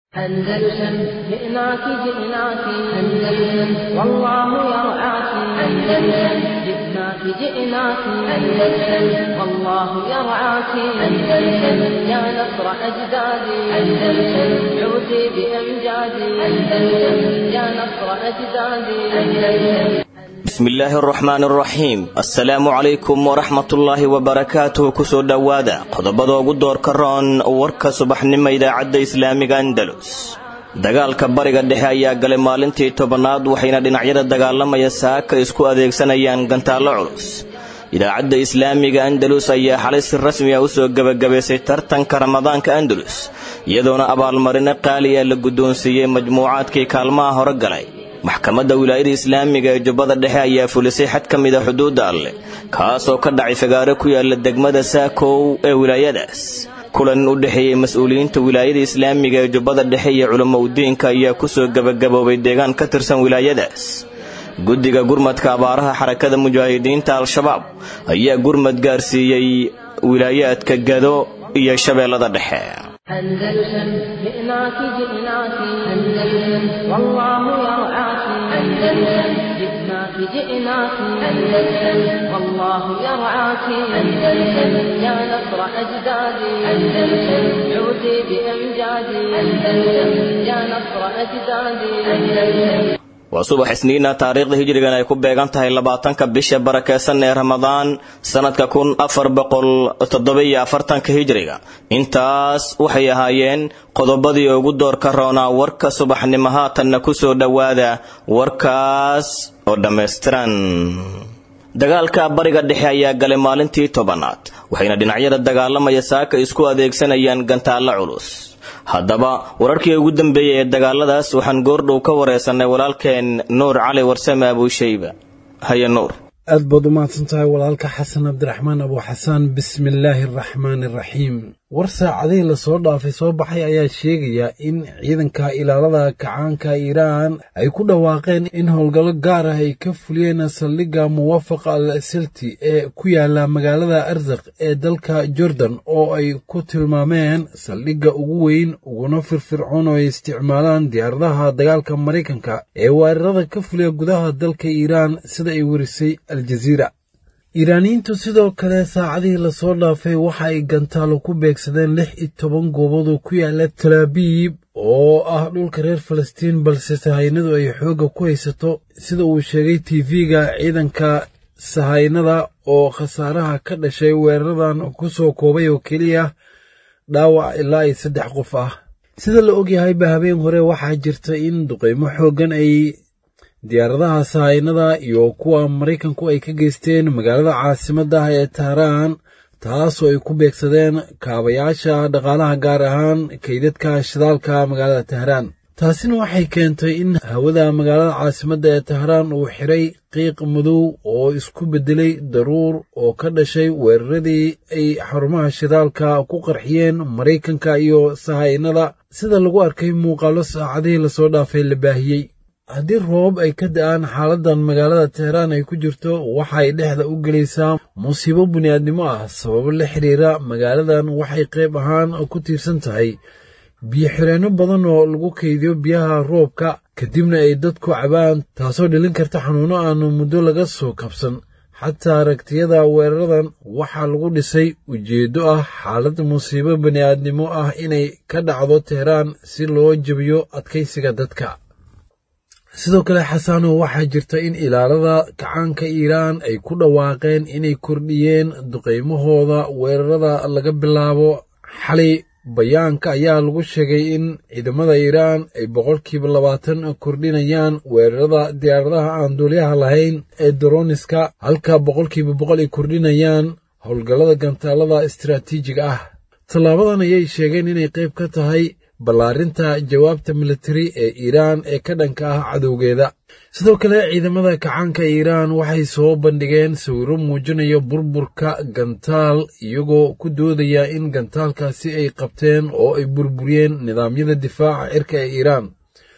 أندلسن جئناك جئناك أندلسن والله يرعاك أندلسن جئناك جئناك أندلسن والله يرعاك أندلسن يا نصر أجدادي أندلسن عودي بأمجادي أندلسن يا نصر أجدادي أندلسن bismillaahi araxmaan araxiim assalaamu calaykum waraxmatullaahi wabarakaatuh kusoo dhowaada qodobada ugu doorka roon warka subaxnimo idaacadda islaamiga andalus dagaalka bariga dhexe ayaa galay maalintii tobanaad waxayna dhinacyada dagaalamaya saaka isku adeegsanayaan gantaallo culus idaacadda islaamiga andalus ayaa xalay si rasmi ah usoo gebagabaysay tartanka ramadaanka andalus iyadoona abaalmarino qaali ah la guddoonsiiyey majmuucaadkii kaalmaha hore galay maxkamadda wilaayada islaamiga ee jubbada dhexe ayaa fulisay xad ka mid a xuduudda alleh kaasoo ka dhacay fagaaro ku yaala degmada saakow ee wilaayadaas kulan u dhexeeyey mas-uuliyiinta wilaayada islaamiga ee jubbada dhexe iyo culamo udiinka ayaa kusoo gebagaboobay deegaan ka tirsan wilaayadaas guddiga gurmadka abaaraha xarakada mujaahidiinta al-shabaab ayaa gurmad gaarsiiyey wilaayaadka gado iyo shabeellada dhexe أندلسن جئناك جئناك أندلسن والله يرعاك أندلسن جئناك جئناك أندلسن والله يرعاك أندلسن يا نصر أجدادي أندلسن عودي بأمجادي أندلسن يا نصر أجدادي أندلسن waa subax isniina taariikhda hijrigan ay ku beegan tahay labaatanka bisha barakeysan ee ramadaan sannadka kun afar boqol toddobiyo afartanka hijriga intaas waxay ahaayeen qodobadii ugu doorka roonaa warka subaxnimo haatanna kusoo dhowaada warkaas oo dhammaystiran dagaalka bariga dhexe ayaa galay maalintii tobanaad waxayna dhinacyada dagaalamaya saaka isku adeegsanayaan gantaallo culus haddaba wararkii ugu dambeeyey ee dagaaladaas waxaan goordhow ka wareysanay walaalkeen nuur cali warsame abuushayba haye nuur aad baad u mahadsan tahay walaalka xasan cabdiraxmaan abuuxasaan bismillaahi araxmaani araxiim war saacadihii lasoo dhaafay soo baxay ayaa sheegaya in ciidanka ilaalada kacaanka iiraan ay ku dhawaaqeen in howlgallo gaar ah ay ka fuliyeen saldhigga muwaafaq al silti ee ku yaala magaalada arzaq ee dalka jordan oo ay ku tilmaameen saldhigga ugu weyn uguna firfircoon oo ay isticmaalaan diyaaradaha dagaalka maraykanka ee weerarada ka fuliya gudaha dalka iiraan sida ay werisay aljaziira iiraaniyiintu sidoo kale saacadihii lasoo dhaafay waxa ay gantaalo ku beegsadeen lix iyo toban goobood oo ku yaala talaabiib oo ah dhulka reer falastiin balse sahaynadu ay xoogga ku haysato sida uu sheegay tv-ga ciidanka sahaynada oo khasaaraha ka dhashay weeraradan ku soo koobay oo keliya dhaawac ilaa iyo saddex qof ah sida la ogyahayba habeen hore waxaa jirta in duqaymo xooggan ay diyaaradaha sahaynada iyo kuwa maraykanku ay ka geysteen magaalada caasimadda ah ee tahraan taasoo ay ku beegsadeen kaabayaasha dhaqaalaha gaar ahaan kaydadka shidaalka magaalada tahraan taasina waxay keentay in hawada magaalada caasimadda ee tahraan uu xiray qiiq madow oo isku beddelay daruur oo ka dhashay weeraradii ay xarumaha shidaalka ku qarxiyeen maraykanka iyo sahaynada sida lagu arkay muuqaallo saacadihii lasoo dhaafay la baahiyey haddii roobab ay ka da'aan xaaladan magaalada teheraan ay ku jirto waxay dhexda u gelaysaa musiibo bini'aadnimo ah sababo la xiriira magaaladan waxay qayb ahaan ku tiirsan tahay biyo xireenno badan oo lagu kaydiyo biyaha roobka kadibna ay dadku cabaan taasoo dhalin karta xanuunno aanu muddo laga soo kabsan xataa aragtiyada weeraradan waxaa lagu dhisay ujeeddo ah xaalad musiibo bini'aadnimo ah inay ka dhacdo teheraan si loo jebiyo adkaysiga dadka sidoo kale xasanow waxaa jirta in ilaalada kacaanka iiraan ay ku dhawaaqeen inay kordhiyeen duqaymahooda weerarada laga bilaabo xalay bayaanka ayaa lagu sheegay in ciidamada iiraan ay boqolkiiba labaatan kordhinayaan weerarada diyaaradaha aan duulyaha lahayn ee daroniska halka boqolkiiba boqol ay kordhinayaan howlgallada gantaalada istaraatiijiga ah tallaabadan ayay sheegeen inay qayb ka tahay ballaarinta jawaabta militari ee iiraan ee ka dhanka ah cadowgeeda sidoo kale ciidamada kacaanka iiraan waxay soo bandhigeen sawirro muujinaya burburka gantaal iyagoo ku doodaya in gantaalkaasi ay qabteen oo ay burburiyeen nidaamyada difaaca cirka ee iiraan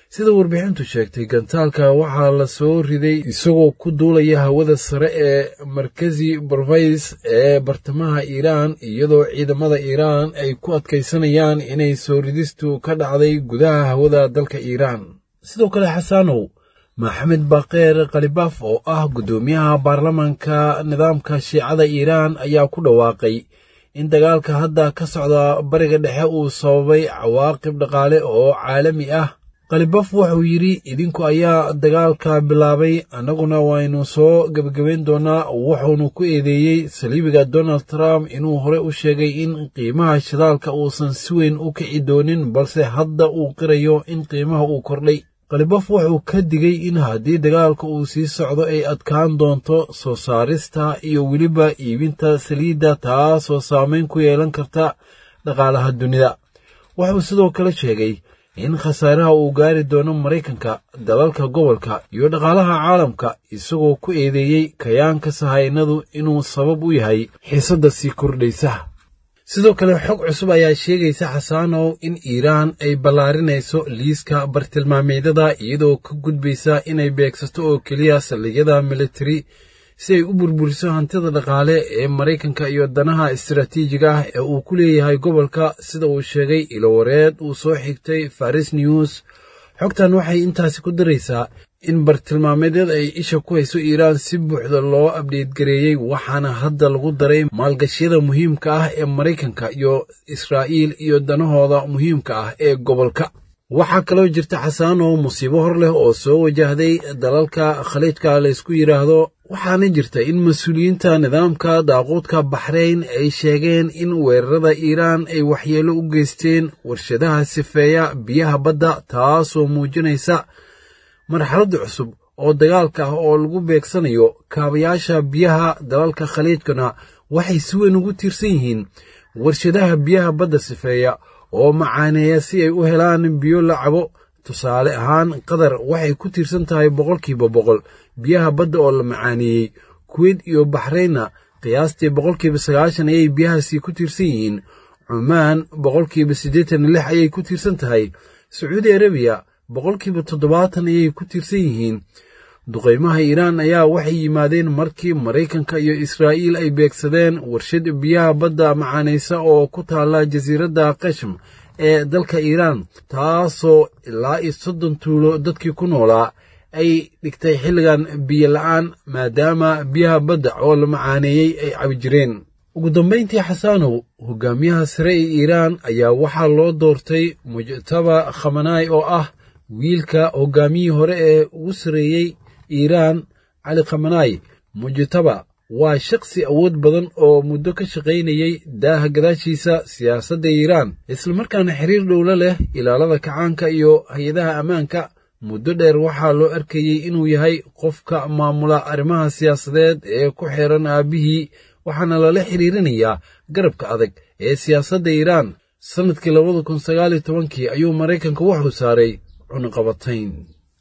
sida warbixintu sheegtay gantaalka waxaa la soo riday isagoo ku duulaya hawada sare ee markazi barvays ee bartamaha iiraan iyadoo ciidamada iiraan ay ku adkaysanayaan inay soo ridistu ka dhacday gudaha hawada dalka iiraan sidoo kale xasaanow maxamed bakeer khalibaaf oo ah guddoomiyaha baarlamaanka nidaamka shiicada iiraan ayaa ku dhawaaqay in dagaalka hadda ka socda bariga dhexe uu sababay cawaaqib dhaqaale oo caalami ah khalibaaf wuxuu yidhi idinku ayaa dagaalka bilaabay annaguna waynu soo gebagabayn doonaa wuxuunu ku eedeeyey saliibiga donald trump inuu hore u sheegay in qiimaha shidaalka uusan si weyn u kici doonin balse hadda uu qirayo in qiimaha uu kordhay khalibaaf wuxuu ka digay in haddii dagaalka uu sii socdo ay adkaan doonto soo saarista iyo weliba iibinta saliidda taasoo saamayn ku yeelan karta dhaqaalaha dunida wuxuu sidoo kale sheegay in khasaaraha uu gaari doono maraykanka dalalka gobolka iyo dhaqaalaha caalamka isagoo ku eedeeyey kayaanka sahaynadu inuu sabab u yahay xiisadda sii kordhaysa sidoo kale xog cusub ayaa sheegaysa xasaanow in iiraan ay ballaarinayso liiska bartilmaameedyada iyadoo ka gudbaysa inay beegsato oo keliya saldhigyada militari si ay u burburiso hantida dhaqaale ee maraykanka iyo danaha istaraatiijiga ah ee uu ku leeyahay gobolka sida uu sheegay ilowareed uu soo xigtay faris news xogtan waxay intaasi ku daraysaa in bartilmaameedyada ay isha ku hayso iiraan si buuxda loo abdheedgareeyey waxaana hadda lagu daray maalgashiyada muhiimka ah ee maraykanka iyo israa'iil iyo danahooda muhiimka ah ee gobolka waxaa kaloo jirta xasaanow musiibo hor leh oo soo wajahday dalalka khaliijka laysku yidhaahdo waxaana jirta in mas-uuliyiinta nidaamka daaquudka baxrayn ay sheegeen in weerarada iiraan ay waxyeello u geysteen warshadaha sifeeya biyaha badda taasoo muujinaysa marxaladda cusub oo dagaalka ah oo lagu beegsanayo kaabayaasha biyaha dalalka khaliijkana waxay si weyn ugu tiirsan yihiin warshadaha biyaha badda sifeeya oo macaaneeya si ay u helaan biyo la cabo tusaale ahaan qatar waxay ku tiirsan tahay boqolkiiba boqol biyaha badda oo la macaaneeyey kuweyt iyo baxraynna qiyaastii boqolkiiba sagaashan ayay biyahaasi ku tiirsan yihiin cumaan boqolkiiba siddeetan iyo lix ayay ku tiirsan tahay sacuudi arabiya boqolkiiba toddobaatan ayay ku tiirsan yihiin duqaymaha iiraan ayaa waxay yimaadeen markii maraykanka iyo israa'iil ay beegsadeen warshad biyaha badda macaanaysa oo ku taalla jasiiradda kashm ee dalka iiraan taasoo ilaa iyo soddon tuulo dadkii ku noolaa ay dhigtay xilligan biyo la'aan maadaama biyaha badda oo la macaaneeyey ay cabi jireen ugu dambayntii xasaanow hogaamiyaha sare ee iiraan ayaa waxaa loo doortay mujtaba khamanaay oo ah wiilka hogaamiyii hore ee ugu sarreeyey iiraan cali khamanaay mujtaba waa shakhsi awood badan oo muddo ka shaqaynayey daaha gadaashiisa siyaasadda iiraan islamarkaana xiriir dhowlo leh ilaalada kacaanka iyo hay-adaha ammaanka muddo dheer waxaa loo arkayey inuu yahay qofka maamula arrimaha siyaasadeed ee ku xeeran aabbihii waxaana lala xiriirinayaa garabka adag ee siyaasadda iiraan sannadkii labada kun sagaaliyo tobankii ayuu maraykanka wuxuu saaray cunaqabatayn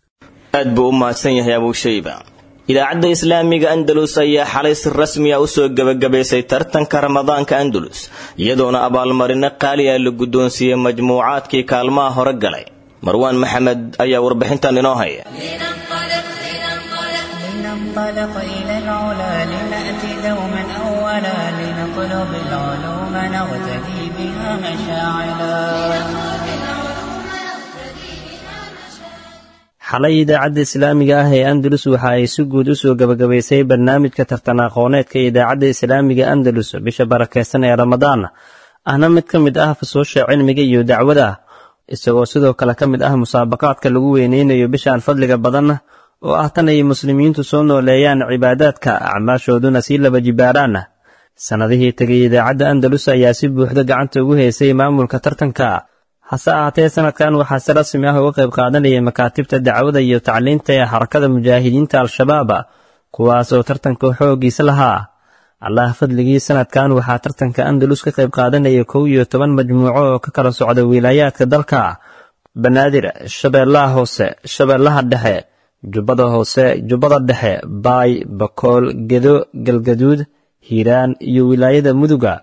aad buu u mahadsan yahay abuushayba idaacadda islaamiga andalus ayaa xalay si rasmi a usoo gebagabaysay tartanka ramadaanka andalus iyadoona abaalmarino qaali ah la guddoonsiiyey majmuucaadkii kaalmaha hore galay marwaan maxamed ayaa warbixintan inoo haya لننطلق إلى العلا لنأتي دوما أولا لنطلب العلوم نغتدي بها مشاعلا xalay idaacadda islaamiga ah ee andalus waxa ay si guud u soo gebagabaysay barnaamijka tartan aqooneedka idaacadda islaamiga andalus bisha barakeysan ee ramadaan ahna mid ka mid ah fasoosha cilmiga iyo dacwada isagoo sidoo kale ka mid ah musaabaqaadka lagu weyneynayo bishaan fadliga badan oo ah tan ay muslimiintu soo nooleeyaan cibaadaadka acmaashooduna sii laba jibaaraan sannadihii tegay idaacadda andalus ayaa si buuxda gacanta ugu haysay maamulka tartanka hase ahaatee sanadkan waxaa si rasmi ah uga qayb qaadanayay makaatibta dacwada iyo tacliinta ee xarakada mujaahidiinta al-shabaab kuwaas oo tartanka xooggiisa lahaa allah fadligii sanadkan waxaa tartanka andalus ka qayb qaadanaya kow iyo toban majmuuco oo ka kala socda wilaayaadka dalka banaadir shabeellaha hoose shabeellaha dhexe jubbada hoose jubbada dhexe baay bakool gedo galgaduud hiiraan iyo wilaayada muduga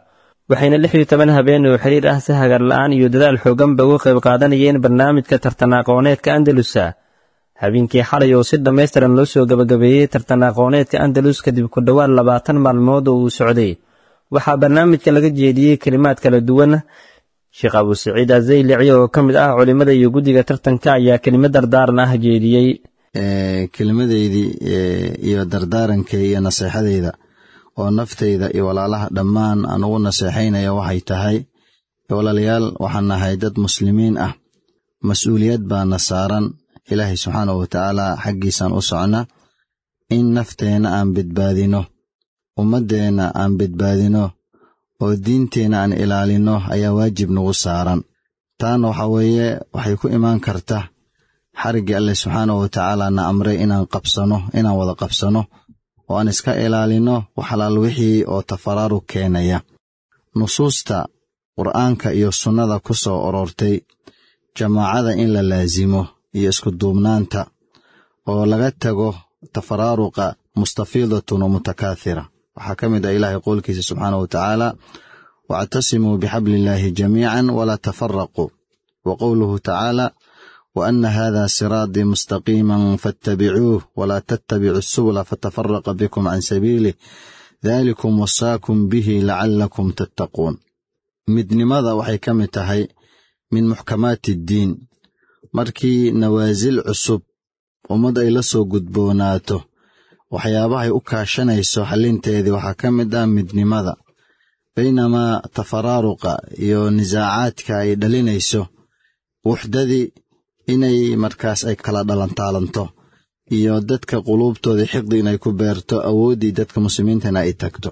waxayna lix iyo toban habeen oo xiriir ah si hagar la-aan iyo dadaal xooganba uga qayb qaadanayeen barnaamijka tartan aqooneedka andalusa habeenkii xalay oo si dhammaystiran loo soo gabagabeeyey tartan aqooneedka andalus kadib ku dhowaad labaatan maalmood oo uu socday waxaa barnaamijka laga jeediyey kelimaad kala duwan sheekh abu saciid azaylici oo ka mid ah culimmada iyo guddiga tartanka ayaa kelimad dardaaran ah jeediyey kelimadeydii iyo dardaarankay iyo naseexadeyda oo naftayda iyo walaalaha dhammaan aan ugu naseexaynaya waxay tahay walaalayaal waxaan nahay dad muslimiin ah mas-uuliyad baana saaran ilaahay subxaanahu watacaala xaggiisaan u socna in nafteenna aan badbaadino ummaddeenna aan badbaadino oo diinteenna aan ilaalinno ayaa waajib nagu saaran taana waxa weeye waxay ku imaan karta xariggii alleh subxaanahu watacaala na amray inaan qabsano inaan wada qabsano oo aan iska ilaalinno waxalaal wixii oo tafaraarug keenaya nusuusta qur'aanka iyo sunnada ku soo aroortay jamaacada in la laasimo iyo isku duubnaanta oo laga tago tafaraaruqa mustafiidatun wa mutakaathira waxaa ka mid ah ilaahay qowlkiisa subxaanahu wa tacaala wactasimuu bixabliillaahi jamiican walaa tafaraquu wa qowluhu tacaala wa anna hada siraatii mustaqiiman fattabicuuh walaa tattabicu subula fatafaraqa bikum can sabiilih daalikum wasaakum bihi lacallakum tattaquun midnimada waxay ka mid tahay min muxkamaati iddiin markii nawaasil cusub ummad ay la soo gudboonaato waxyaabahay u kaashanayso xalinteedii waxaa ka mid ah midnimada baynamaa tafaraaruqa iyo nisaacaadka ay dhalinayso wuxdadii inay markaas ay kala dhalantaalanto iyo dadka quluubtoodii xiqdi inay ku beerto awooddii dadka muslimiintana ay tagto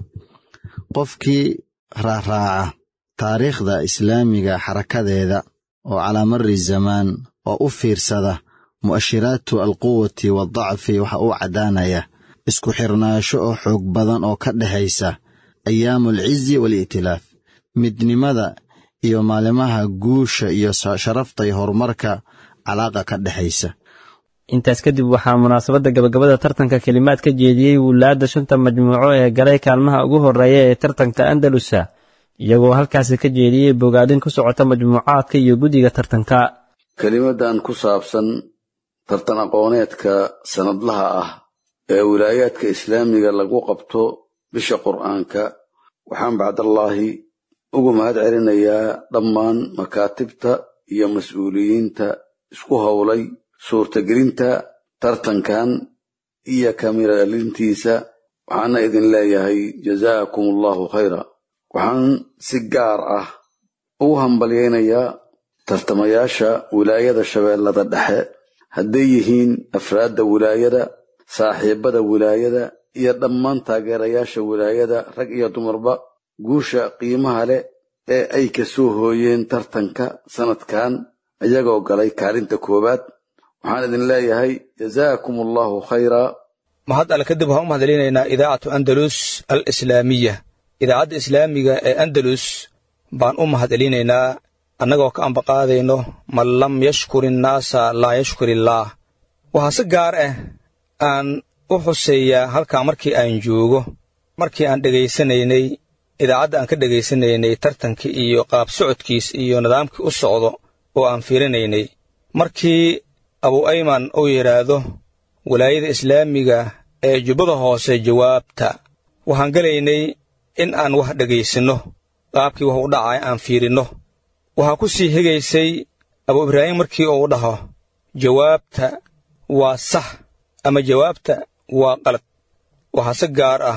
qofkii raaraaca taariikhda islaamiga xarakadeeda oo calaa mari zamaan oo u fiirsada mu'ashiraatu alquwati waaldacfi waxa uu caddaanaya isku xirnaasho oo xoog badan oo ka dhexaysa ayaamu alcizi waali'tilaaf midnimada iyo maalimaha guusha iyo sharafta iyo horumarka calaaqa ka dhexaysa intaas kadib waxaa munaasabadda gabagabada tartanka kelimaad ka jeediyey wulaadda shanta majmuuco ee galay kaalmaha ugu horreeya ee tartanka andalusa iyagoo halkaasi ka jeediyey bogaadin ku socota majmuucaadka iyo guddiga tartanka kelimadan ku saabsan tartan aqooneedka sanadlaha ah ee wilaayaadka islaamiga lagu qabto bisha qur'aanka waxaan bacdallaahi ugu mahad celinayaa dhammaan makaatibta iyo mas-uuliyiinta isku howlay suurtagelinta tartankan iyo kamiralintiisa waxaana idin leeyahay jazaakum allahu khayra waxaan si gaar ah ugu hambalyaynayaa tartamayaasha wilaayada shabeellada dhexe hadday yihiin afraadda wilaayada saaxiibbada wilaayada iyo dhammaan taageerayaasha wilaayada rag iyo dumarba guusha qiimaha leh ee ay ka soo hooyeen tartanka sanadkan iyagoo galay kaalinta koowaad waxaan idin leeyahay jazaakum allahu khayra mahad alle kadib waxaan u mahadcelinaynaa idaacatu andalus al islaamiya idaacadda islaamiga ee andalus baan u mahadcelinaynaa annagoo ka ambaqaadayno man lam yashkur innaasa laa yashkur illaah waxaa si gaar ah aan u xuseeyaa halkaa markii aan joogo markii aan dhegaysanaynay idaacadda aan ka dhegaysanaynay tartankii iyo qaab socodkiis iyo nidaamkii u socdo oo aan fiirinaynay markii abu ayman uu yidhaahdo walaayada islaamiga ee jubbada hoose jawaabta waxaan gelaynay in aan wax dhegaysanno qaabkii wax u dhacay aan fiirinno waxaa ku sii higaysay abu ibraahim markii uu dhaho jawaabta waa sax ama jawaabta waa qalad waxaa si gaar ah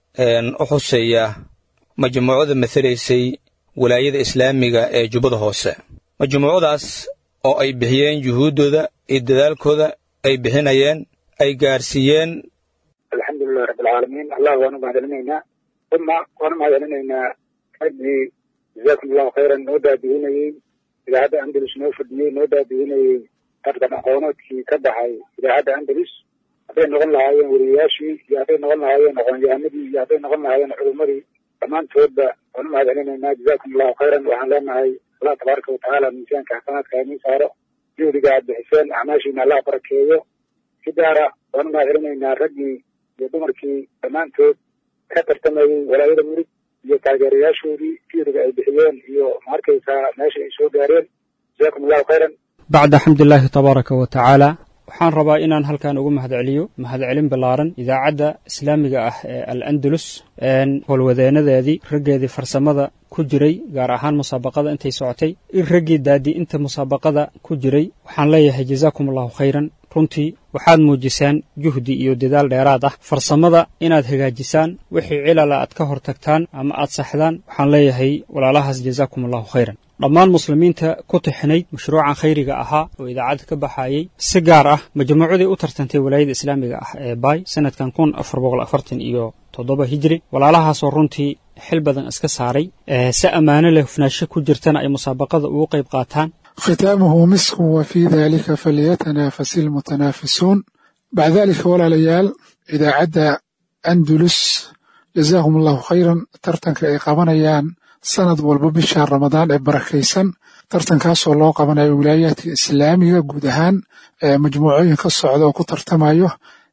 u xuseeyaa majmuucada matelaysay walaayada islaamiga ee jubbada hoose majmuucadaas oo ay bixiyeen juhuuddooda iyo dadaalkooda ay bixinayeen ay gaarsiiyeen alxamdulilahi rabbilcaalamiin allah waanu mahadcelinaynaa uma waanu mahadcelinaynaa raggii jazaakum allahu khayran noo daadihinayey idaacadda andalus noo fadhiyey noo daadihinayey tartan aqoonoodkii ka baxay idaacadda andalus hadday noqon lahaayeen weriyayaashii iyo hadday noqon lahaayeen aqoonyahanadii iyo hadday noqon lahaayeen culummadii dhammaantoodba waanu mahadcelinaynaa jazaakum allahu khayran waxaan leenahay allah tabaaraka watacaala miisaanka xasanaadka inii saaro juhdiga aad bixiseen acmaashiina allah barakeeyo si gaara waanu mahadcelinaynaa raggii iyo dumarkii dhammaantood ka tartamayey walaayada murid iyo taageerayaashoodii fiiriga ay bixiyeen iyo maarkaysaa meesha ay soo gaareen jazakum allahu khayran bacda xamdulilaahi tabaaraka wa tacaala waxaan rabaa inaan halkan ugu mahadceliyo mahadcelin ballaaran idaacadda islaamiga ah ee al andalus howlwadeenadeedii raggeedii farsamada ku jiray gaar ahaan musaabaqada intay socotay in raggii daadii inta musaabaqada ku jiray waxaan leeyahay jazaakum allahu khayran runtii waxaad muujisaan juhdi iyo dadaal dheeraad ah farsamada inaad hagaajisaan wixii cilala aad ka hortagtaan ama aad saxdaan waxaan leeyahay walaalahaas jazaakum allahu khayran dhammaan muslimiinta ku tixinayd mashruucan khayriga ahaa oo idaacadda ka baxayey si gaar ah majmuucadii u tartantay walaayada islaamiga ah ee baay sanadkan kun afar boqol afartan iyo toddoba hijri walaalahaasoo runtii xil badan iska saaray si ammaano leh hufnaasho ku jirtana ay musaabaqada ugu qayb qaataan ختامه مسك وفي ذلك فليتنافس المتنافسون بعد ذلك ولا ليال إذا عدى أندلس جزاهم الله خيرا ترتنك أي قبنيان sanad walba bisha ramadaan ee barakaysan tartankaasoo loo qabanayo wilaayaadka islaamiga guud ahaan majmuucooyin ka socda oo ku tartamayo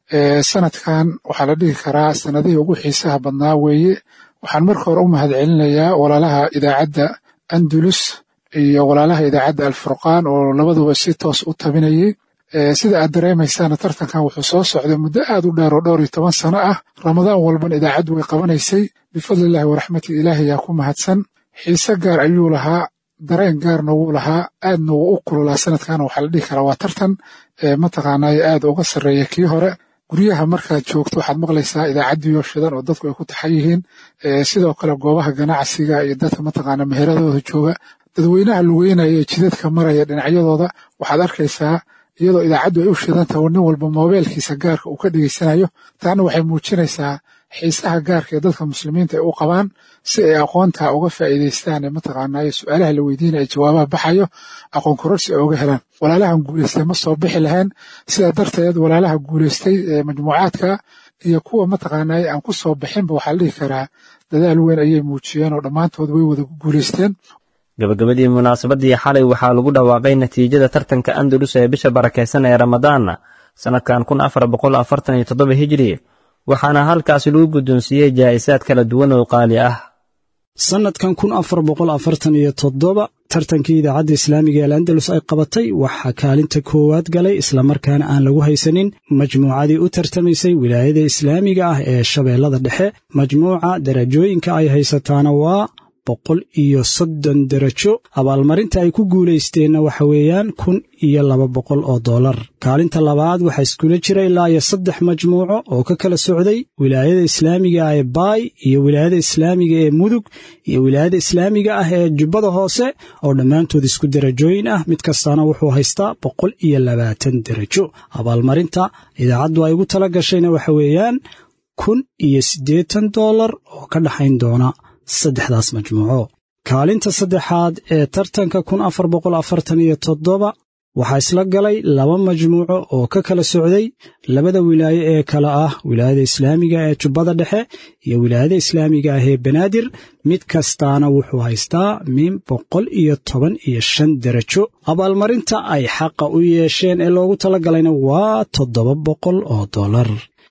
sanadkan waxaa la dhihi karaa sanadihii ugu xiisaha badnaa weeye waxaan marka hore u mahadcelinayaa walaalaha idaacadda andalus iyo walaalaha idaacadda alfurqaan oo labaduba si toos u tabinayay sida aad dareemaysaana tartankan wuxuu soo socday muddo aad u dheer oo dhowr iyo toban sano ah ramadaan walban idaacaddu way qabanaysay bifadlillahi waraxmati ilaahi yaa ku mahadsan xiise gaar ayuu lahaa dareen gaarna wuu lahaa aadna wuu u kululaa sanadkana waxaa la dhihi karaa waa tartan mataqaanaaye aad uga sarreeya kii hore guryaha markaad joogto waxaad maqlaysaa idaacaddiyo shidan oo dadku ay ku taxan yihiin sidoo kale goobaha ganacsiga iyo dadka mataqaana meheradooda jooga dadweynaha lugeynaya ee jidadka maraya dhinacyadooda waxaad arkaysaa iyadoo idaacaddu ay u shidantaha nin walba moobeelkiisa gaarka uu ka dhegeysanayo taana waxay muujinaysaa xiisaha gaarka ee dadka muslimiinta ay u qabaan si ay aqoonta uga faa'iidaystaan ee mataqaanaaye su'aalaha la weydiinaya jawaabaha baxayo aqoon kororsi ay uga helaan walaalahan guulaystay ma soo bixi lahayn sidaa darteed walaalaha guulaystay ee majmuucaadka iyo kuwa mataqaanaaye aan ku soo bixinba waxaa la dhihi karaa dadaal weyn ayay muujiyeen oo dhammaantood way wada guulaysteen gabagabadii munaasabadii xalay waxaa lagu dhawaaqay natiijada tartanka andalus ee bisha barakaysan ee ramadaana sannadkan kun afar boqol afartan iyo toddoba hijri waxaana halkaasi lagu guddoonsiiyey jaa'isaad kala duwan oo qaali ah sannadkan kun afar boqol afartan iyo toddoba tartankii idaacadda islaamiga ee alandalus ay qabatay waxaa kaalinta koowaad galay islamarkaana aan lagu haysanin majmuucadii u tartamaysay wilaayada islaamiga ah ee shabeellada dhexe majmuuca darajooyinka ay haysataana waa boqol iyo soddon derajo abaalmarinta ay ku guulaysteenna waxa weeyaan kun iyo laba boqol oo dollar kaalinta labaad waxaa iskula jira ilaa iyo saddex majmuuco oo ka kala socday wilaayada islaamiga ah ee baay iyo wilaayada islaamiga ee mudug iyo wilaayada islaamiga ah ee jubbada hoose oo dhammaantood isku derajooyin ah mid kastaana wuxuu haystaa boqol iyo labaatan derajo abaalmarinta idaacaddu ay ugu tala gashayna waxa weeyaan kun iyo siddeetan dollar oo ka dhaxayn doona saddexdaas majmuuco kaalinta saddexaad ee tartanka kun afar boqol afartan iyo toddoba waxaa isla galay laba majmuuco oo ka kala socday labada wilaaye ee kale ah wilaayada islaamiga ee jubbada dhexe iyo wilaayada islaamiga ah ee banaadir mid kastaana wuxuu haystaa min boqol iyo toban iyo shan derajo abaalmarinta ay xaqa u yeesheen ee loogu talagalayna waa toddoba boqol oo dollar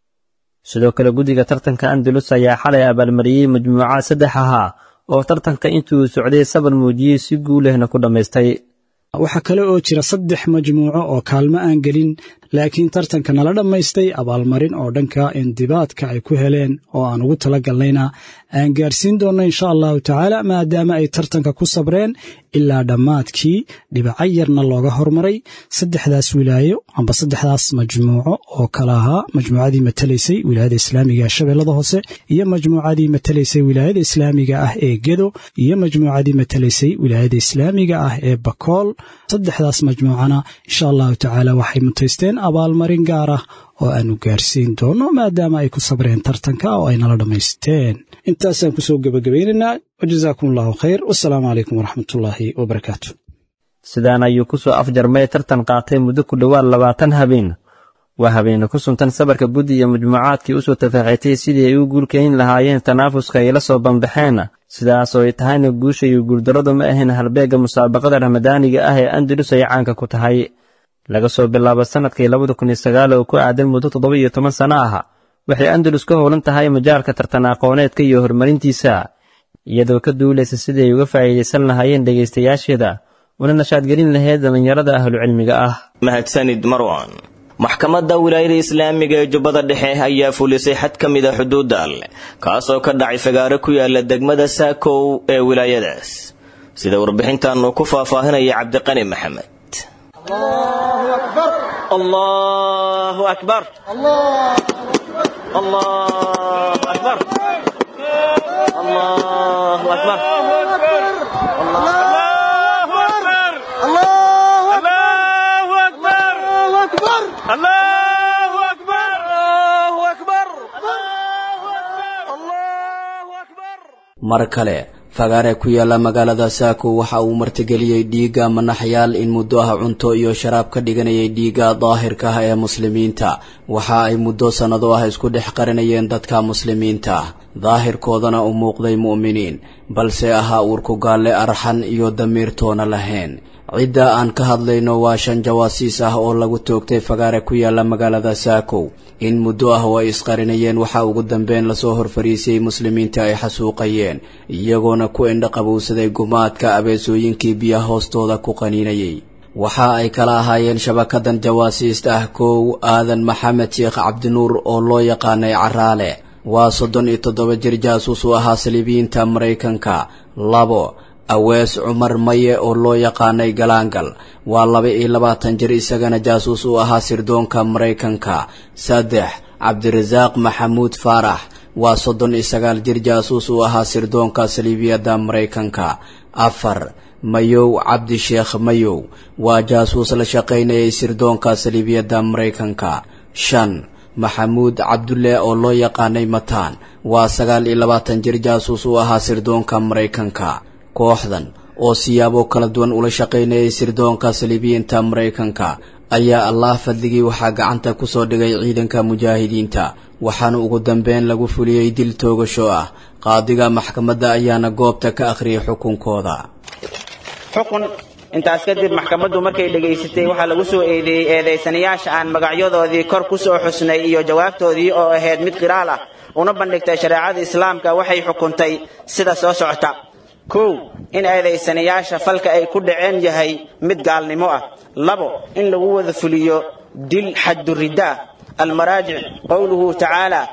sidoo kale guddiga tartanka andalus ayaa xalay abaalmariyey majmuucaad saddex ahaa oo tartanka intuu socday sabar muujiyey si guulehna ku dhammaystay waxaa kale oo jira saddex majmuuco oo kaalmo aan gelin laakiin tartanka nala dhammaystay abaalmarin oo dhanka indibaadka ay ku heleen oo aan ugu tala galnayna aan gaarsiin doonno insha allahu tacaala maadaama ay tartanka ku sabreen ilaa dhammaadkii dhibaco yarna looga hormaray saddexdaas wilaayo amba saddexdaas majmuuco oo kale ahaa majmuucadii matalaysay wilaayada islaamiga ee shabeellada hoose iyo majmuucadii matalaysay wilaayada islaamiga ah ee gedo iyo majmuucadii matalaysay wilaayada islaamiga ah ee bakool saddexdaas majmuucana insha allahu tacaala waxay mutaysteen abaalmarin gaar ah oo aanu gaarsiin doono maadaama ay ku sabreen tartanka oo ay nala dhammaysteen intaasaan kusoo gebagabaynaynaa wajazaakum allahu khayr wasalaamu calaykum waraxmatullaahi wabarakaatu sidaan ayuu ku soo afjarmay tartan qaatay muddo ku dhowaad labaatan habeen waa habeene ku suntan sabarka guddi iyo majmuucaadkii u soo tafaaxitay sidii ay u guulkayn lahaayeen tanaafuska ay la soo bambaxeen sidaas oo ay tahayna guusha iyo guuldarradu ma ahayn halbeegga musaabaqada ramadaaniga ah ee andalus ay caanka ku tahay laga soo bilaabo sannadkii labada kun iyo sagaal oo ku aadan muddo toddoba iyo toban sanno ah waxay andalus ka howlan tahay majaalka tartan aqooneedka iyo horumarintiisa iyadoo ka duulaysa sidii ay uga faa'iidaysan lahaayeen dhegaystayaasheeda una nashaadgelin lahayd dhallinyarada ahlucilmiga ah mahadsanid marwan maxkamadda wilaayada islaamiga ee jubbada dhexe ayaa fulisay xad ka mid a xuduudda alleh kaasoo ka dhacay fagaaro ku yaala degmada saakow ee wilaayadaas sida warbixintan uu ku faahfaahinaya cabdiqani maxamed الله أكبر الله أكبر الله أكبر mar kale fagaare ku yaala magaalada saako waxa uu martigeliyey dhiigga manaxyaal in muddo ah cunto iyo sharaab ka dhiganayay dhiigga daahirka ah ee muslimiinta waxa ay muddo sannado ah isku dhex qarinayeen dadka muslimiinta daahirkoodana u muuqday mu'miniin balse ahaa uurku gaalle arxan iyo damiirtoona lahayn cidda aan ka hadlayno waa shan jawaasiis ah oo lagu toogtay fagaare ku yaala magaalada saakow in muddo ah oo ay isqarinayeen waxaa ugu dambeyn lasoo horfariisiyey muslimiinta ay xasuuqayeen iyagoona ku indhaqabowsaday gumaadka abeesooyinkii biyaha hoostooda ku qaniinayay waxa ay kala ahaayeen shabakadan jawaasiist ah kow aadan maxamed sheekh cabdinuur oo loo yaqaanay caraale waa soddon iyo toddoba jir jaasuus u ahaa saliibiyiinta maraykanka labo awees cumar maye oo loo yaqaanay galaangal waa laba iyo labaatan jir isagana jaasuus u ahaa sirdoonka maraykanka saddex cabdirasaaq maxamuud faarax waa soddon iyo sagaal jir jaasuus u ahaa sirdoonka saliibiyadda maraykanka afar mayow cabdi sheekh mayow waa jaasuus la shaqaynayay sirdoonka saliibiyadda maraykanka shan maxamuud cabdulle oo loo yaqaanay mataan waa sagaal iyo labaatan jir jaasuus u ahaa sirdoonka maraykanka kooxdan oo siyaabo kala duwan ula shaqaynayay sirdoonka saliibiyiinta maraykanka ayaa allah fadligii waxaa gacanta ku soo dhigay ciidanka mujaahidiinta waxaana ugu dambeyn lagu fuliyey dil toogasho ah qaadiga maxkamadda ayaana goobta ka akhriyay xukunkooda xukun intaas kadib maxkamaddu markay dhegaysatay waxaa lagu soo eedeeyey eedaysanayaasha aan magacyadoodii kor ku soo xusnay iyo jawaabtoodii oo ahayd mid qiraal ah una bandhigtay shareecada islaamka waxay xukuntay sida soo socota kow in eedaysanayaasha falka ay ku dhaceen yahay mid gaalnimo ah labo in lagu wada fuliyo dil xadduridda ah المراجع قوله تعالى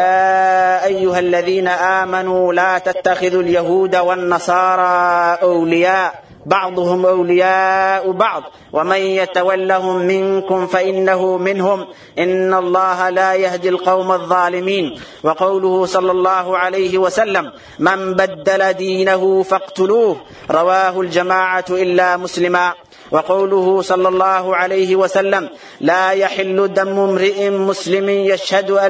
يا أيها الذين آمنوا لا تتخذوا اليهود والنصارى أولياء بعضهم أولياء بعض ومن يتولهم منكم فإنه منهم إن الله لا يهدي القوم الظالمين وقوله صلى الله عليه وسلم من بدل دينه فاقتلوه رواه الجماعة إلا مسلما وقوله صلى الله عليه وسلم لا يحل دم امرئ مسلم يشهد أن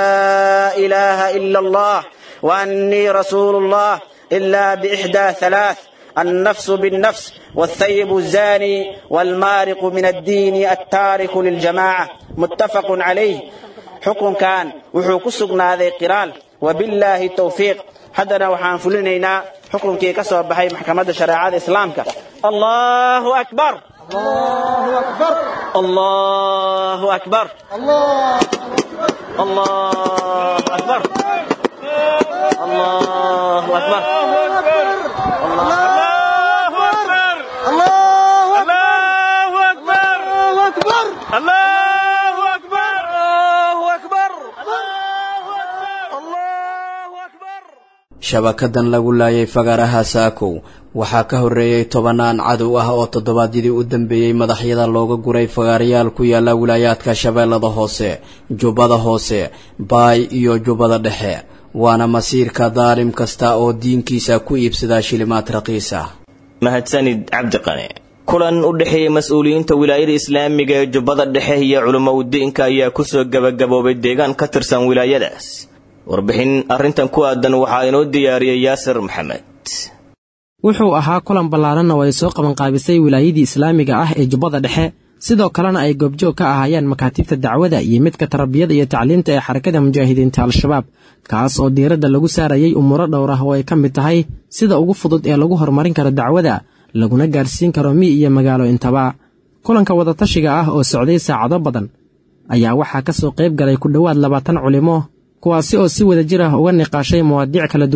لا إله إلا الله وأني رسول الله إلا بإحدى ثلاث النفس بالنفس والثيب الزاني والمارق من الدين التارك للجماعة متفق عليه حكم كان وحو سقناذي قرال وبالله التوفيق haddana waxaan fulinaynaa xukunkii ka soo baxay maxkamadda shareecada islaamka allahu akbar allahu akbar allahu akbar allahu akbar shabakadan lagu laayay fagaaraha saakow waxaa ka horreeyey tobannaan cadow ah oo toddobaadyadii u dambeeyey madaxyada looga guray fagaarayaal ku yaala wilaayaadka shabeellada hoose jubbada hoose baay iyo jubbada dhexe waana masiirka daalim kasta oo diinkiisa ku iibsadaa shilimaad raqiis ah mahadsanid cabdiqane kulan u dhexeeyey mas-uuliyiinta wilaayada islaamiga ee jubbada dhexe iyo culimowdiinka ayaa kusoo gebagaboobay deegaan ka tirsan wilaayadaas warbixin arrintan ku aadan waxaa inoo diyaariyey yaasir maxamed wuxuu ahaa kulan ballaaranna oo ay soo qabanqaabisay wilaayadii islaamiga ah ee jubbada dhexe sidoo kalena ay goobjoog ka ahaayeen makaatiibta dacwada iyo midka tarbiyada iyo tacliinta ee xarakada mujaahidiinta al-shabaab kaas oo diiradda lagu saarayay umuuro dhowr ah oo ay ka mid tahay sida ugu fudud ee lagu horumarin karo dacwada laguna gaarsiin karo mi iyo magaalo intaba kulanka wadatashiga ah oo socday saacado badan ayaa waxaa ka soo qayb galay ku dhowaad labaatan culimo kuwaasi oo si wada jir ah uga niqaashay mawaadiic kala duwan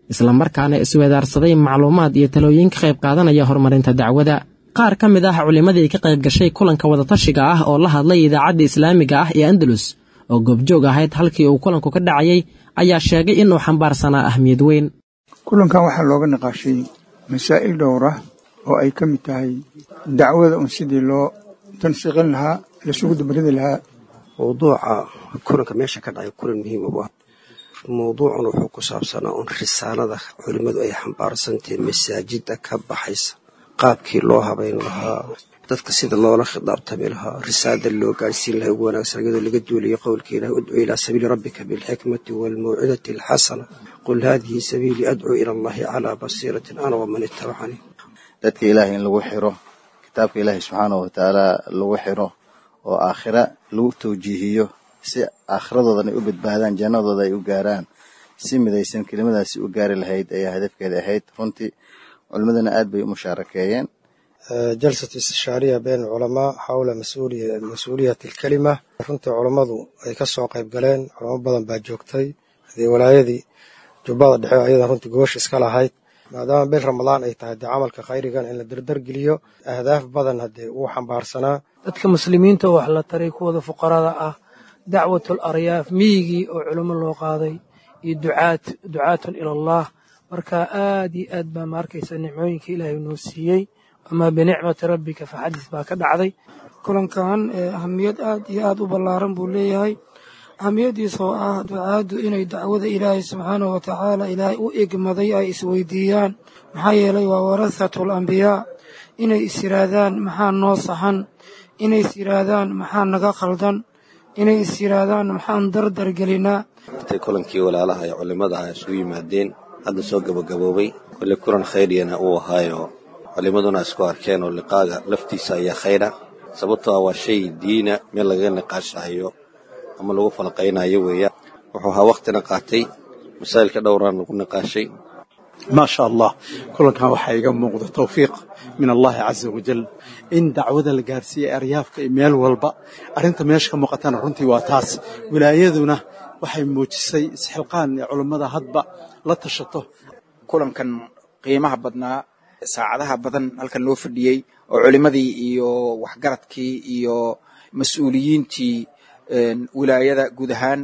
islamarkaana isweedaarsaday macluumaad iyo talooyin ka qayb qaadanaya horumarinta dacwada qaar ka mid ah culimmadii ka qayb gashay kulanka wadatashiga ah oo la hadlay idaacadda islaamiga ah ee andalus oo goobjoog ahayd halkii uu kulanku ka dhacayay ayaa sheegay inuu xambaarsanaa ahmiyad weyn kulankan waxaa looga niqaashay masaa'il dhowra oo ay ka mid tahay dacwada un sidii loo tansiiqin lahaa lasugu dabaridi lahaa mawduuca kulanka meesha ka dhacay kulan muhiim u ah mawduucun wuxuu ku saabsanaa un risaalada culimmadu ay xambaarsantahay masaajidda ka baxaysa qaabkii loo habayn lahaa dadka sida loola khidaabtami lahaa risaalada loo gaadhsiin lahaa ugu wanaagsan iyadoo laga duulayo qowlka ilaah udcu ilaa sabiili rabbika bilxikmati waalmawcidati alxasana qul haadihi sabiilii adcuu ila allahi calaa basiiratin ana waman ittabacanii dadka ilaahay in lagu xiro kitaabka ilaahay subxaanahu watacaala lagu xiro oo aakhira lagu tawjiihiyo si aakhiradoodan ay u badbaadaan jannadooda ay u gaaraan si midaysan kelimadaasi u gaari lahayd ayaa hadafkeeda ahayd runtii culimmadana aad bay u mushaarakeeyeen jalsat istishaariya been culamaa xawla mas-uuliyati alkelima runtii culammadu ay ka soo qayb galeen culamo badan baa joogtay hadii walaayadii jubbada dhexe ayadan runtii goosh iska lahayd maadaama bil ramadaan ay tahay dee camalka khayrigan in la dardargeliyo ahdaaf badan haddee uu xambaarsanaa dadka muslimiinta oo wax la taray kuwada fuqarada ah dacwatul aryaaf miyigii oo culimo loo qaaday iyo ducaat ducaatun ila allah marka aad iyo aad baa ma arkaysa nicmooyinka ilaahay noo siiyey amaa binicmati rabbika faxadis baa ka dhacday kulankan ahamiyad aad iyo aad u ballaaran buu leeyahay ahamiyaddiisa oo ah ducaaddu inay dacwada ilaahay subxaanahu wa tacaala ilaahay u egmaday ay isweydiiyaan maxaa yeelay waa warahatul ambiyaa inay is yidhaahdaan maxaa noo saxan inay is yidhaahdaan maxaa naga khaldan inay is yidhaahdaan maxaan dardar gelinaa intay kulankii walaalaha ee culimmada ah isugu yimaadeen hadda soo gabagaboobay kolle kulan khayriyana uu ahaayoo culimmaduna isku arkeen oo liqaaga laftiisa ayaa khayra sababtoo ah waa shay diina meel lagaga niqaashahayo ama lagu falaqaynayo weeyaan wuxuu ahaa wakhtina qaatay masaa'ilka dhowraan lagu niqaashay maa sha allah kulankan waxaa iga muuqda tawfiiq min allahi caza wajal in dacwada la gaarsiiyey aryaafka iyo meel walba arrinta meesha ka muuqatana runtii waa taas wilaayaduna waxay muujisay isxilqaan ee culummada hadba la tashato kulankan qiimaha badnaa saacadaha badan halkan loo fadhiyey oo culimmadii iyo waxgaradkii iyo mas-uuliyiintii wilaayada guud ahaan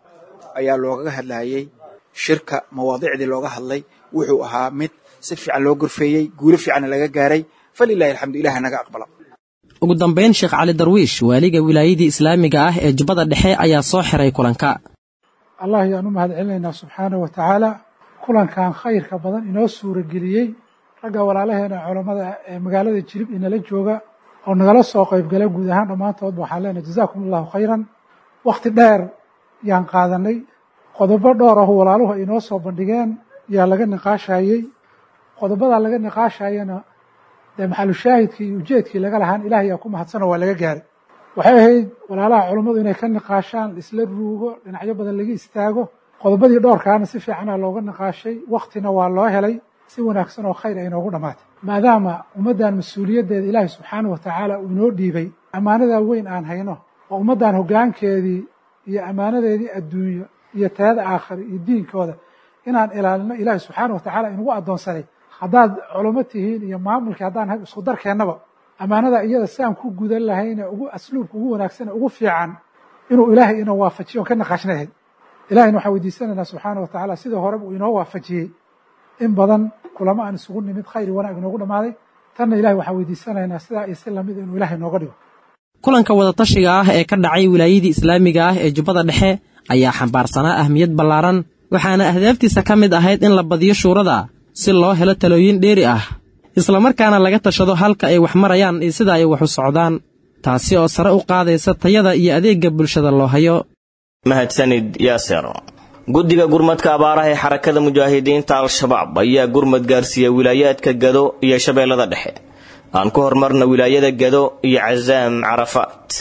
ayaa loogaga hadlayey shirka mawaadicdii looga hadlay wuxuu ahaa mid si fiican loo gorfeeyey guulo fiicanna laga gaaray falilahi alxamdu ilahi naga aqbala ugu dambayn sheekh cali darwiish waaliga wilaayadii islaamiga ah ee jubbada dhexe ayaa soo xiray kulanka allah ayaan u mahad celinaynaa subxaanahu wa tacaala kulankan khayrka badan inoo suurageliyey ragga walaalaheena culammada ee magaalada jilib inala jooga oo nagala soo qaybgala guud ahaan dhammaantoodba waxaan leenahay jazaakum allahu khayran wakhti dheer yaan qaadanay qodobo dhowr ahu walaaluhu ay inoo soo bandhigeen yaa laga niqaashayey qodobadaa laga niqaashayana dee maxalushaahidkii iyo ujeedkii laga lahaan ilaah yaa ku mahadsano waa laga gaaray waxay ahayd walaalaha culummadu inay ka niqaashaan isla ruugo dhinacyo badan laga istaago qodobadii dhowrkaana si fiicana looga niqaashay wakhtina waa loo helay si wanaagsan oo khayr ay inoogu dhammaatay maadaama ummaddan mas-uuliyaddeeda ilaahay subxaanahu wa tacaala uu inoo dhiibay ammaanadaa weyn aan hayno oo ummaddan hoggaankeedii iyo ammaanadeedii adduunyo iyo tayada aakhira iyo diinkooda inaan ilaalino ilaahay subxaanahu wa tacaala inugu addoonsanay haddaad culummo tihiin iyo maamulkii haddaan hay isku darkeennaba ammaanada iyada si aan ku gudan lahayne ugu asluubka ugu wanaagsane ugu fiican inuu ilaahay ina waafajiyo on ka naqaashnayahay ilahayna waxaan weydiisanaynaa subxaana wa tacaala sidii horeba uu inoo waafajiyey in badan kulamo aan isugu nimid khayr wanaag inoogu dhammaaday tanna ilahay waxaan weydiisanaynaa sidaa iyo si lamid inuu ilahay nooga dhigo kulanka wadatashiga ah ee ka dhacay wilaayadii islaamiga ah ee jubbada dhexe ayaa xambaarsanaa ahmiyad ballaaran waxaana ahdaaftiisa ka mid ahayd in la badiyo shuurada si loo helo talooyin dheeri ah islamarkaana laga tashado halka ay wax marayaan iyo sida ay wax u socdaan taasi oo sare u qaadaysa tayada iyo adeegga bulshada loo hayo mahadsanid yaaser guddiga gurmadka abaaraha ee xarakada mujaahidiinta al-shabaab ayaa gurmad gaarsiiya wilaayaadka gado iyo shabeellada dhexe aan ku hormarna wilaayada gado iyo casaam carafaat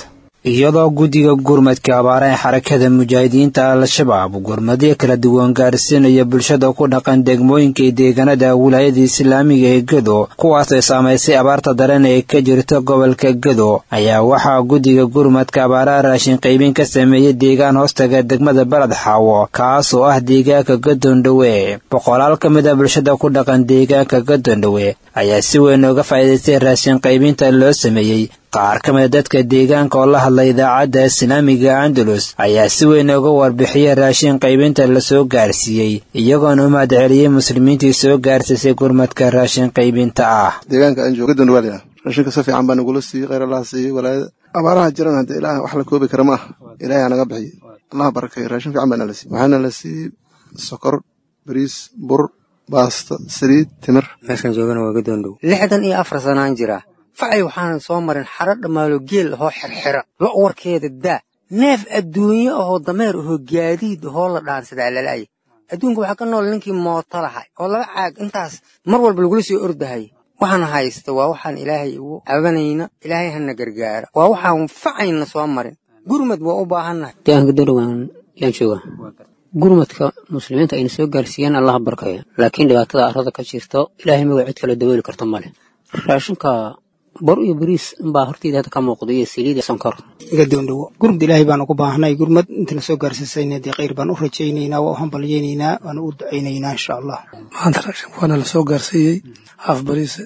iyadoo guddiga gurmadka abaara ee xarakada mujaahidiinta al-shabaab gurmadyo kala duwan gaarsiinaya bulshada ku dhaqan degmooyinka iyo deegaanada wilaayada islaamiga ee gedo kuwaas ay saamaysay abaarta daran ee ka jirta gobolka gedo ayaa waxaa guddiga gurmadka abaaraha raashin qaybin ka sameeyey deegaan hoostaga degmada baled xaawo kaas oo ah deegaanka gadondhowe boqolaal ka mid a bulshada ku dhaqan deegaanka gadondhowe ayaa si weyn uga faa'iidaystay raashin qaybinta loo sameeyey qaar ka mida dadka deegaanka oo la hadlay idaacadda islaamiga andalus ayaa si weyn uga warbixiyey raashin qaybinta lasoo gaarsiiyey iyagoona u mahad celiyey muslimiintii soo gaarsiisay gurmadka raashin qaybinta ah deegaanka aan joogo gadon waaliya raashinka si fiican baa nagula siiyey khayr allaha siiyey walaayada abaaraha jiran hadde ilaah wax la koobi kara ma ah ilaahay anaga bixiye allaha barakeeyo raashin fiican baa nala siiyey waxaana la siiyey sokor bariis bur baasta saliid timir meeshaan joogana waa gadoondhow lixdan iyo afar sanaan jiraa facay waxaanan soo marin xaro dhammaalo geel ahoo xirxira lo' warkeeda daa neef adduunye ahoo dameer ahoo gaadiid ahoo la dhaansadaa lala'aya adduunka waxaa ka nool ninkii mooto lahay oo laba caag intaas mar walba lagula soo ordahaya waxaan haysta waa waxaan ilaahay ugu cabanayna ilaahay hana gargaara waa waxaan facayna soo marin gurmad waa u baahannahay deegaanka gadondhow yaan joogaa gurmadka muslimiinta ayna soo gaarsiiyeen allaha barkaya laakiin dhibaatada arrada ka jirto ilaahay maga cid kale dabooli karto male raashinka bor iyo bariis inbaa horteyda hadda ka muuqda iyo saliid sonkor gadoondhowo gurmad ilaahay baanu ku baahnay gurmad intana soo gaarsiisayna dee khayr baan u rajaynaynaa waa u hambalyaynaynaa waana u ducaynaynaa insha allah maanta raashinka waana la soo gaarsiiyey haaf bariise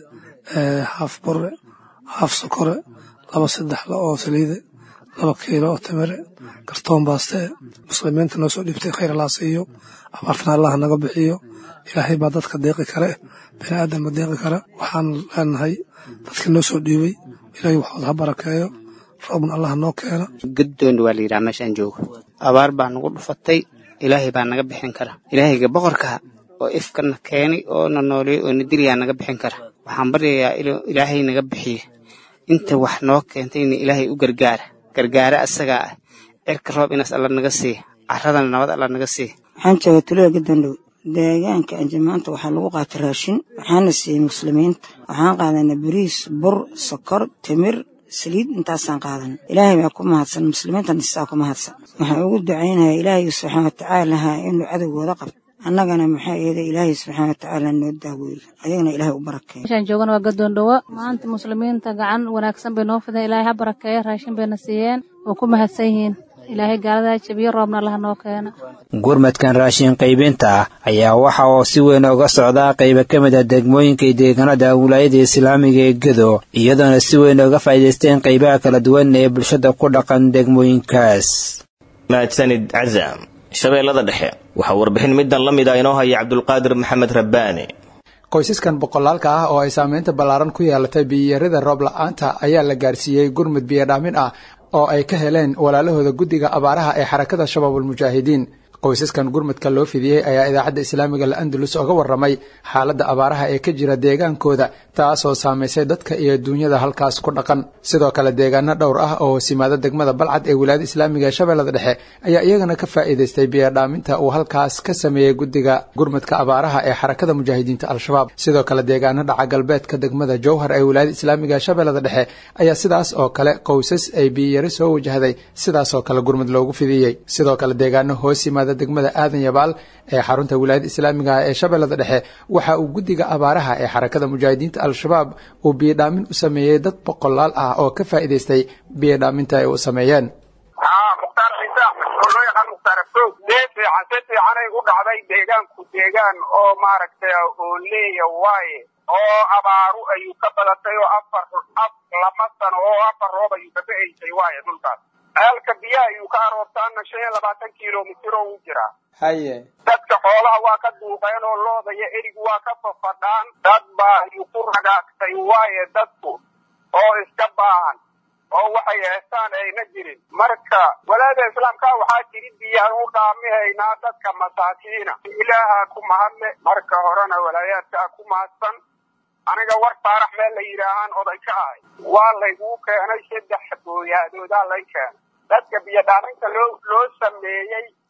haaf bore haaf sokore laba saddexla oo saliide laba kiilo oo timire kartoon baaste muslimiinta noo soo dhiibtay khayr allah siiyo abaartana allah naga bixiyo ilaahay baa dadka deeqi kare bini aadanba deeqi kare waxaan leenahay dadka noo soo dhiibay ilaahay waxooda ha barakeeyo roobna allah noo keena gadoondha waa la yidhaha meeshaan joogo abaar baa nagu dhufatay ilaahay baa naga bixin kara ilaahayga boqorka oo ifkana keenay oo na nooleey oo na diliyaa naga bixin kara waxaan baryayaa inuu ilaahay naga bixiyo inta wax noo keentayna ilaahay u gargaara gargaare asagaa ah cirka roob inaas alla naga siiya caradana nabad alla naga siiya waxaan jooga tulada gadondhow deegaanka anjamaanta waxaa lagu qaatay raashin waxaana siiyey muslimiinta waxaan qaadanay bariis bur sokor timir saliid intaasaan qaadan ilaahay baa ku mahadsan muslimiintana sidaa ku mahadsan waxaan ugu ducaynayaa ilaahay subxaana watacaalaha inuu cadowgooda qabto annagana maxaa eeda ilaahay subxaana watacaala noo daaweeyo ayagana ilaahay u barakeeyo meeshaan joogana waa gadoondhowo maanta muslimiinta gacan wanaagsan bay noo fideen ilaahay ha barakeeyo raashin bayna siiyeen oo ku mahadsan yihiin ilaahay gaaladaa jabiyo roobna allaha noo keena gurmadkan raashin qaybinta ah ayaa waxa uu si weyn uga socdaa qayba ka mid a degmooyinka iyo deegaanada wilaayada islaamiga ee gedo iyadoona si weyn uga faa'iidaysteen qaybaha kala duwan ee bulshada ku dhaqan degmooyinkaas mahadsanid cazaam shabeellada dhexe waxaa warbixin middan la mid ah inoo haya cabdulqaadir maxamed rabbaani qoysaskan boqolaalka ah oo ay saameynta ballaaran ku yeelatay biyiyarida roob la-aanta ayaa la gaarsiiyey gurmud biyodhaamin ah oo ay ka heleen walaalahooda guddiga abaaraha ee xarakada shabaabulmujaahidiin qoysaskan gurmudka loo fidiyey ayaa idaacadda islaamiga la-andalus oga warramay xaaladda abaaraha ee ka jira deegaankooda taasoo saamaysay dadka iyo duunyada halkaas ku dhaqan sidoo kale deegaano dhowr ah oo simaada degmada balcad ee wilaayada islaamiga ee shabeellada dhexe ayaa iyagana ka faa'iidaystay biyodhaaminta uu halkaas ka sameeyey guddiga gurmudka abaaraha ee xarakada mujaahidiinta al-shabaab sidoo kale deegaano dhaca galbeedka degmada jowhar ee wilaayada islaamiga ee shabeellada dhexe ayaa sidaas oo kale qoysas ay biyiyari soo wajahday sidaasoo kale gurmud loogu fidiyey sidoo kale deegaano hoos yimaada degmada aadan yabaal ee xarunta wilaayada islaamiga ee shabeellada dhexe waxa uu guddiga abaaraha ee xarakada mujaahidiinta al-shabaab uu biyodhaamin u sameeyey dad boqolaal ah oo ka faa'iidaystay biyodhaaminta ay u sameeyeen mukhtaar ciise axmed oo loo yaqaan mukhtaar afroog dee fiican si fiicanay u dhacday deegaanku deegaan oo maaragtay oo leeya waaye oo abaaru ayuu ka badatay oo afar af lama sano oo afar roob ayuu ka ba'aysay waaye dhulkaas ceelka biyaha ayuu ka aroortaana shan iyo labaatan kilomitir oo u jiraa haye dadka xoolaha waa ka duuqeen oo looda iyo erigu waa ka fafadhaan dad baa ayuu ku ragaagtay waaye dadku oo iska baahan oo waxay heestaan ayna jirin marka walaada islaamka waxaa jiri biyaan u dhaamihaynaa dadka masaakiina ilaaha ku mahadle marka horena walaayaadkaa ku mahadsan aniga war saarax meel la yidhaahaan oday ka ahay waa layguu keenay saddex booyaadoodaa lay keenay dadka biyodhaaminta loo loo sameeyey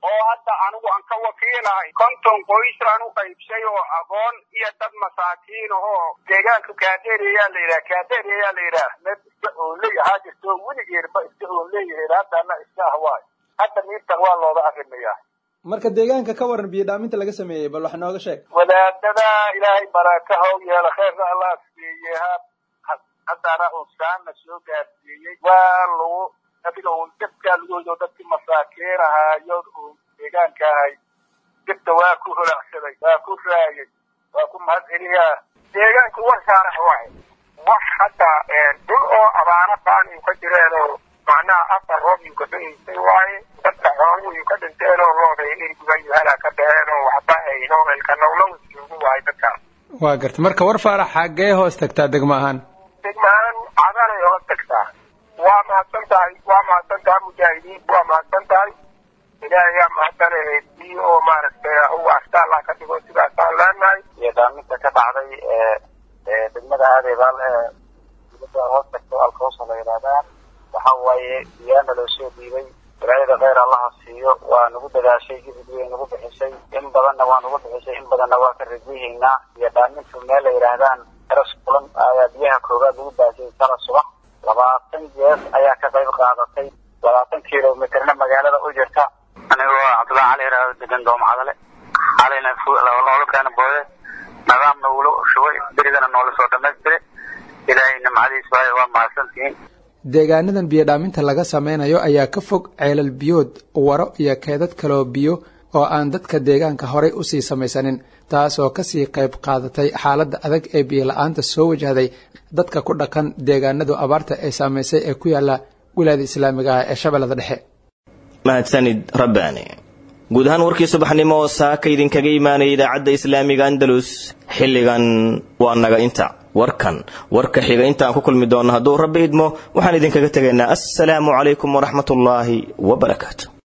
oo hadda anigu aan ka wakiilahay konton qoysaan u qaybshay oo aqoon iyo dad masaakiin ahoo deegaanka kaadeeriyaa la yidhaha kaadeeriyaa la yidhaah meel iska oonley ahaa jirto weligeedba iska oonleeyahay haddana iska ahwaay hadda miirtan waa looga arrimayaa marka deegaanka ka waran biyo dhaaminta laga sameeyey bal wax nooga sheeg wadaadada ilaahay baraka how yeela kheerna allah siiyey haddana unsaanna soo gaarsiiyey waa lagu adiga uun dadkaa lagu hoyo dadkii masaakiin ahaayo uun deegaanka ahay dibta waa ku holacsaday waa ku raayay waa ku mahad celiyaa deegaanku warsaarax waay wax hadda dhul oo abaano baan ka jireenoo macnaha afar roob yu ka dhageystay waaye dadka xooluhu yu ka dhinteenoo looday eriguga yuhalaa ka dhaheenoo waxba ayno elka nowlow joogu waaye dadkaas waa garta marka war faarax xaggee hoos tagtaa degmo ahaan degmahaan cadanay hoos tagtaa waa mahadsan tahay waa mahadsan tahay mujaahidiin waa mahadsan tahay ilaahay yaa mahadsanay tii oo maaragtay u asta allah ka dhigo sidaasaan leenahay iyo dhaaminta ka dhacday ee degmada aadeebaal ee dibadda hoos tagto alkawsa la yidhahdaa waxa waaye biyaana loo soo dhiibay walaayada kheyr allaha siiyo waa nagu dadaashay gidid way nagu bixisay in badanna waa nagu bixisay in badanna waa ka rajayhaynaa iyo dhaamintu meel la yidhaahdaan eras kulan ayaa biyaha koowaad lagu baasiyey sala subax labaatan jeer ayaa ka qayb qaadatay labaatan kilomitirna magaalada u jirta anigoo cabdullahi cali yidhaahdo degan doomcadale xalayna noola keena boode nidaamna wuula shubay berigana noola soo dhammaystire ilaahay nimcadiis waaye waa mahadsantihiin deegaanadan biyo dhaaminta laga sameynayo ayaa ka fog ceelal biyood waro iyo keedad kaloo biyo oo aan dadka deegaanka horay usii samaysanin taas oo kasii qayb qaadatay xaaladda adag ee biyo la-aanta soo wajahday dadka ku dhaqan deegaanadu abaarta ee saameysay ee ku yaala wilaayada islaamiga ah ee shabeellada dhexe mahadsanid rabbaani guud ahaan warkii subaxnimo oo saaka idinkaga imaanaya idaacadda islaamiga andalus xilligan waa naga inta warkan warka xiga intaan ku kulmi doonno hadduu rabbi idmo waxaan idinkaga tegaynaa assalaamu calaykum waraxmatullaahi wabarakaatu